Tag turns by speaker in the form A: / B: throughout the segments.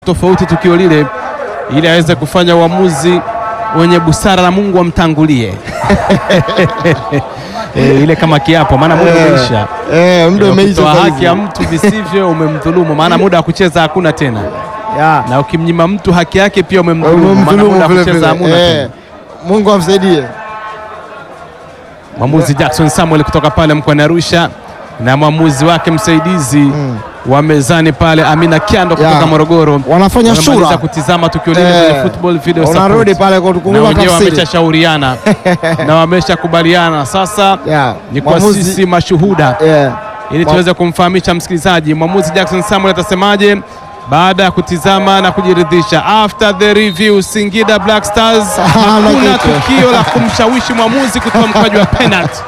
A: tofauti tukio lile, ili aweze kufanya uamuzi wenye busara na Mungu amtangulie. E, ile kama kiapo, maana muda
B: Eh,
A: umeisha.
B: eh, muda
A: Eh,
B: umeisha
A: ukitoa
B: sasa
A: haki ya
B: hivi.
A: mtu visivyo umemdhulumu, maana muda wa kucheza hakuna tena,
B: Ya.
A: na ukimnyima mtu haki yake pia umemdhulumu, maana
B: Umemdhulumu
A: muda wa
B: vile
A: kucheza
B: vile.
A: hamuna
B: Eh,
A: tena.
B: Mungu amsaidie.
A: Mwamuzi Jackson Samuel kutoka pale mkoani Arusha na mwamuzi wake msaidizi wa mezani pale Amina Kyando kutoka
B: Ya.
A: Morogoro
B: Wanafanya
A: Wamemaliza
B: shura.
A: kutizama tukio lile
B: Eh,
A: kwenye football video
B: Unarudi
A: support.
B: pale
A: na
B: kutukumbuka
A: wenyewe
B: tafsiri.
A: wameshashauriana na wameshakubaliana. Sasa
B: Ya.
A: ni kwa
B: Mwamuzi-
A: sisi mashuhuda
B: Yeah.
A: ili
B: Mwa-
A: tuweze kumfahamisha msikilizaji mwamuzi Jackson Samuel atasemaje baada ya kutizama na kujiridhisha. After the review, Singida Black Stars
B: Hana
A: hakuna
B: kitu.
A: tukio la kumshawishi mwamuzi kutoa mkwaju wa penalty.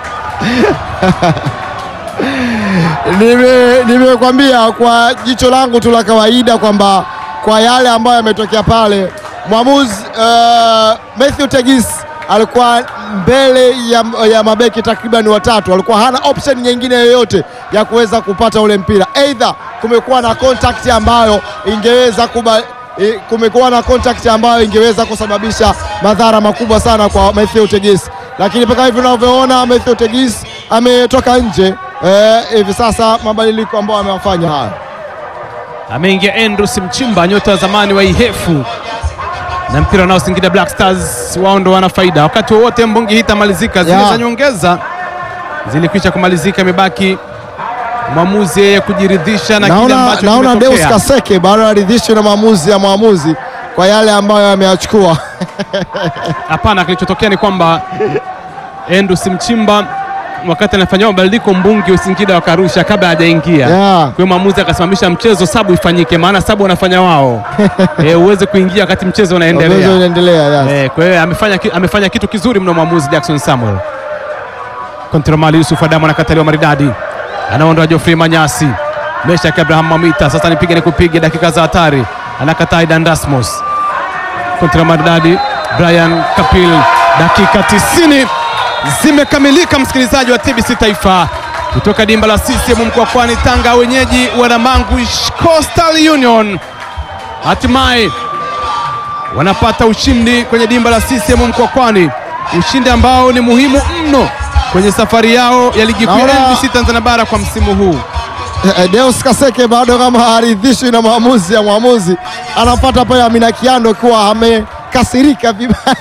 B: Nime- Nimekwambia kwa jicho langu tu la kawaida kwamba kwa yale ambayo yametokea pale mwamuzi uh, Matthew Tegis alikuwa mbele ya, ya mabeki takriban watatu, alikuwa hana option nyingine yoyote ya kuweza kupata ule mpira, aidha kumekuwa na contact ambayo ingeweza kuba, eh, kumekuwa na contact ambayo ingeweza kusababisha madhara makubwa sana kwa Matthew Tegis, lakini mpaka hivi unavyoona Matthew Tegis ametoka nje eh, hivi sasa mabadiliko ambayo amewafanya haya
A: Ameingia Andrews Mchimba, nyota wa zamani wa Ihefu, na mpira nao Singida Black Stars wao ndo wana faida. Wakati wowote mbungi hii itamalizika, zile
B: Ya.
A: za nyongeza zilikwisha kumalizika, imebaki mwamuzi yeye kujiridhisha na kile
B: naona,
A: ambacho
B: naona Deus
A: kimetokea.
B: Kaseke bado aridhishwi na maamuzi ya mwamuzi kwa yale ambayo ameyachukua.
A: Hapana, kilichotokea ni kwamba Andrews Mchimba wakati anafanyia mabadiliko mbungi Singida wakarusha kabla hajaingia
B: Yeah.
A: kwa hiyo mwamuzi akasimamisha mchezo, sabu ifanyike, maana sabu wanafanya wao e, uweze kuingia wakati mchezo
B: Mchezo
A: unaendelea.
B: unaendelea, yes.
A: Eh, kwa hiyo amefanya, ki- amefanya kitu kizuri mno mwamuzi Jackson Samuel. Kontromali Yusuf Adamu anakataliwa maridadi, anaondoa Geoffrey Manyasi, Meshak Abraham Mamita, sasa nipige nikupige, dakika za hatari, anakataa Aidan Dasmus. Kontra maridadi Brian Kapil, dakika 90 zimekamilika, msikilizaji wa TBC Taifa kutoka dimba la CCM Mkwakwani, Tanga, wenyeji Wanamangu Coastal Union hatimaye wanapata ushindi kwenye dimba la CCM Mkwakwani, ushindi ambao ni muhimu mno kwenye safari yao ya ligi kuu ya
B: Naona-
A: NBC Tanzania bara kwa msimu huu.
B: Eh, Deus Kaseke bado kama haridhishwi na maamuzi ya mwamuzi, anapata pale Amina Kiando kuwa amekasirika vibaya.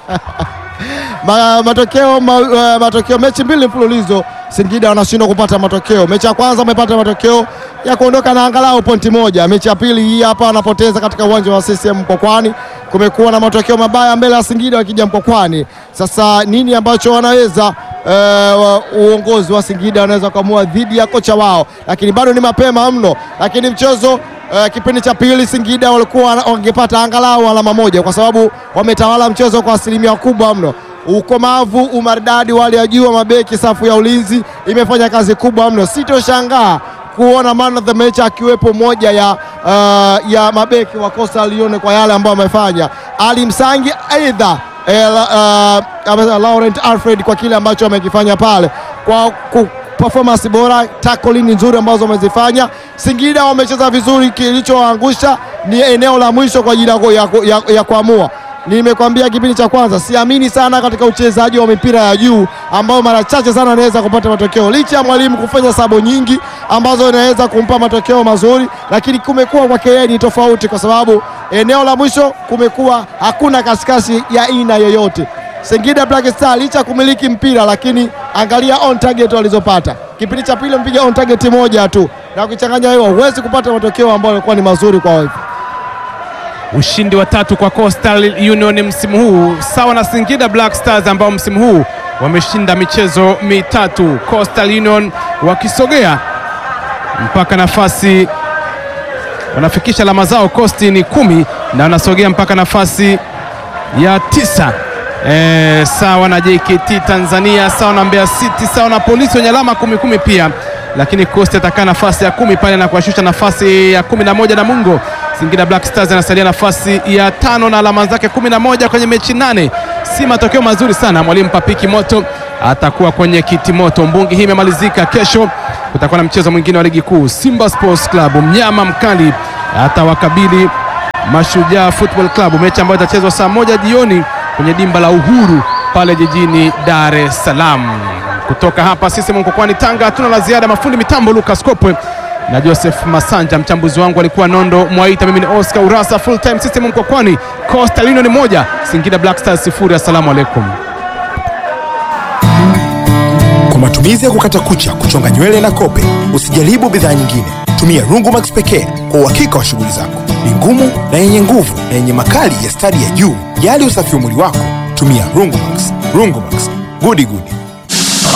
B: Ma, matokeo ma, uh, matokeo mechi mbili mfululizo Singida wanashindwa kupata matokeo. Mechi ya kwanza wamepata matokeo ya kuondoka na angalau pointi moja. Mechi ya pili hii hapa wanapoteza katika uwanja wa CCM Mkwakwani. Kumekuwa na matokeo mabaya mbele ya Singida wakija Mkwakwani. Sasa nini ambacho wanaweza eh, wa- uongozi wa Singida wanaweza kuamua dhidi ya kocha wao, lakini bado ni mapema mno. Lakini mchezo eh, kipindi cha pili Singida walikuwa wana- wangepata angalau alama moja, kwa sababu wametawala mchezo kwa asilimia kubwa mno. Ukomavu, umaridadi wa hali ya juu wa mabeki, safu ya ulinzi imefanya kazi kubwa mno. Sitoshangaa kuona man of the match akiwepo moja ya, uh, ya mabeki wa Coastal Union kwa yale ambayo amefanya. Ali Msangi aidha eh, la- uh, amesema Laurent Alfred kwa kile ambacho amekifanya pale kwa ku, performance bora, tackling nzuri ambazo wamezifanya. Singida wamecheza vizuri, kilichoangusha ni eneo la mwisho kwa ajili ya, ku- ya, ku- ya, ya kuamua. Nimekwambia kipindi cha kwanza, siamini sana katika uchezaji wa mipira ya juu ambao mara chache sana anaweza kupata matokeo, licha ya mwalimu kufanya sabo nyingi ambazo inaweza kumpa matokeo mazuri, lakini kumekuwa kwake yeye ni tofauti, kwa sababu eneo la mwisho kumekuwa hakuna kasikasi ya aina yoyote. Singida Black Star licha ya kumiliki mpira, lakini angalia on target walizopata. Kipindi cha pili mpiga on target moja tu, na ukichanganya hiyo huwezi kupata matokeo ambayo yalikuwa ni mazuri kwa wao.
A: Ushindi wa tatu kwa Coastal Union msimu huu sawa na Singida Black Stars ambao msimu huu wameshinda michezo mitatu. Coastal Union wakisogea mpaka nafasi, wanafikisha alama zao Coast ni kumi na wanasogea mpaka nafasi ya tisa. E, sawa na JKT Tanzania, sawa na Mbeya City, sawa na Polisi wenye alama kumi kumi pia, lakini Coast atakaa nafasi ya kumi pale na kuwashusha nafasi ya kumi na moja na Mungo. Singida Black Stars anasalia nafasi ya tano na alama zake kumi na moja kwenye mechi nane. Si matokeo mazuri sana. Mwalimu Papiki Moto atakuwa kwenye kiti moto. Mbungi hii imemalizika. Kesho kutakuwa na mchezo mwingine wa ligi kuu. Simba Sports Club mnyama mkali atawakabili Mashujaa Football Club, mechi ambayo itachezwa saa moja jioni kwenye dimba la Uhuru pale jijini Dar es Salaam. Kutoka hapa sisi Mkokwani Tanga, hatuna la ziada. Mafundi mitambo Lucas Kopwe na Joseph Masanja, mchambuzi wangu alikuwa Nondo Mwaita, mimi ni Oscar Urasa. Full time system Mkokwani, Coastal Union moja, Singida Black Stars sifuri. Assalamu alaikum.
C: Kwa matumizi ya kukata kucha, kuchonga nywele na kope, usijaribu bidhaa nyingine. Tumia Rungumax pekee kwa uhakika wa shughuli zako. Ni ngumu na yenye nguvu na yenye makali ya stadi ya juu. Jali usafi wa mwili wako, tumia Rungumax. Rungumax, gudi gudi.